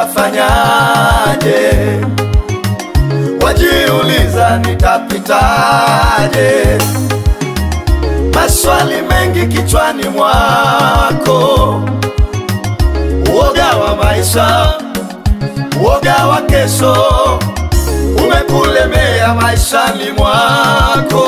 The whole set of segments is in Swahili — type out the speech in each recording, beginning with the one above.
nitafanyaje? Wajiuliza nitapitaje? Maswali mengi kichwani mwako, uoga wa maisha, uoga wa kesho umekulemea maishani mwako.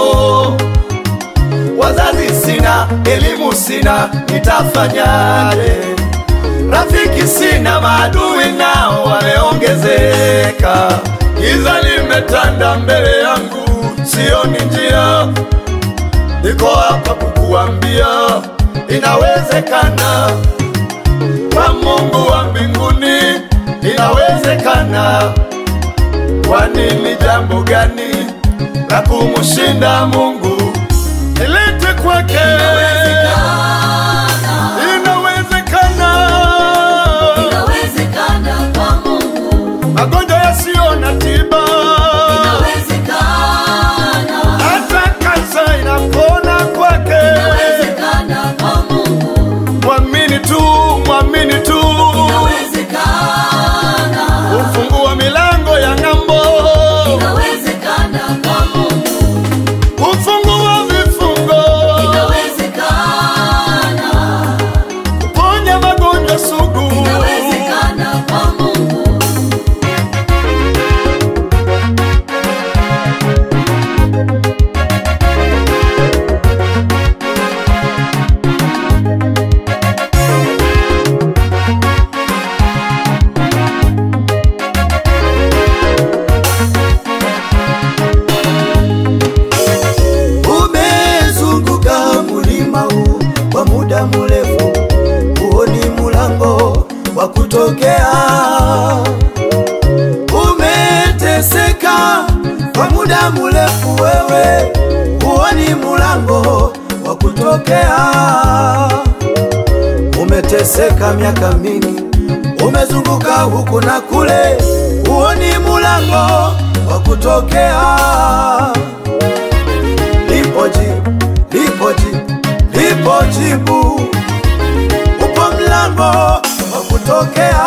Wazazi sina, elimu sina, nitafanyaje? Rafiki sina, maadui nao wameongezeka. Giza limetanda mbele yangu, sioni njia. Niko hapa kukuambia inawezekana, kwa Mungu wa mbinguni inawezekana. Kwani ni jambo gani la kumshinda Mungu? Nilete kwake, inawezekana. Inawezekana kwa Mungu, Magonjwa yasiyo na tiba, inawezekana, hata kansa inapona kwake. inawezekana kwa Mungu, Mwamini tu, mwamini tu, inawezekana, ufungua milango ya ng'ambo, inawezekana kwa Mungu, ufungua vifungo, inawezekana, ponya magonjwa sugu. inawezekana kwa Mungu. Umezunguka mulima huu kwa muda mrefu, huoni mulango wa kutokea. Umeteseka kwa muda mrefu, wewe huoni mulango wa kutokea. Umeteseka miaka mingi, umezunguka huku na kule, huoni mulango wa kutokea lipo jibu, lipo jibu, lipo jibu, upo mlango wa kutokea.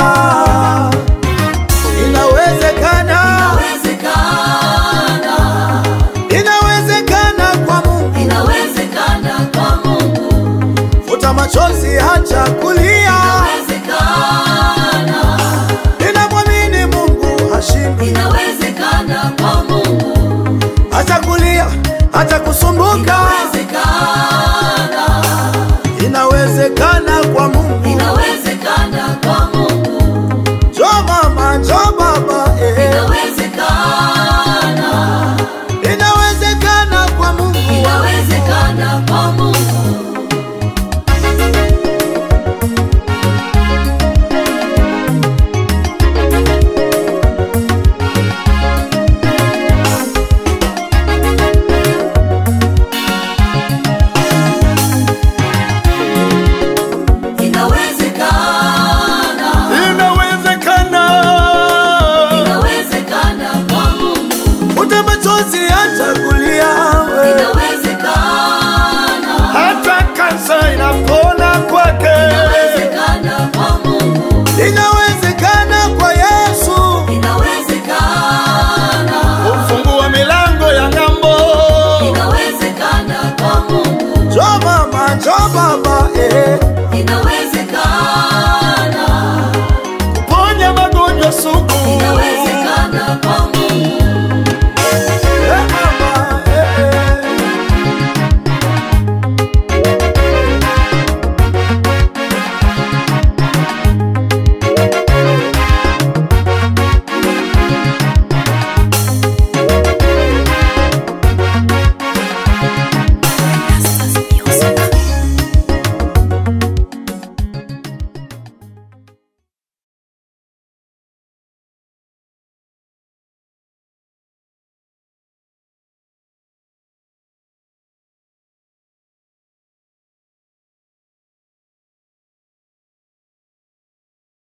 Inawezekana, Inawezekana, inawezekana kwa Mungu. inawezekana kwa Mungu, Futa machozi, acha kulia, inawezekana, inamwamini Mungu hashindwi. inawezekana kwa Mungu, Acha kulia, acha kusumbuka, inawezekana, inawezekana kwa Mungu. inawezekana kwa Mungu, Jo mama, jo baba, eh. inawezekana, inawezekana kwa Mungu. inawezekana kwa Mungu. Inawezekana, Inawezekana, inawezekana kwa Mungu, ute machozi acha kulia we. inawezekana.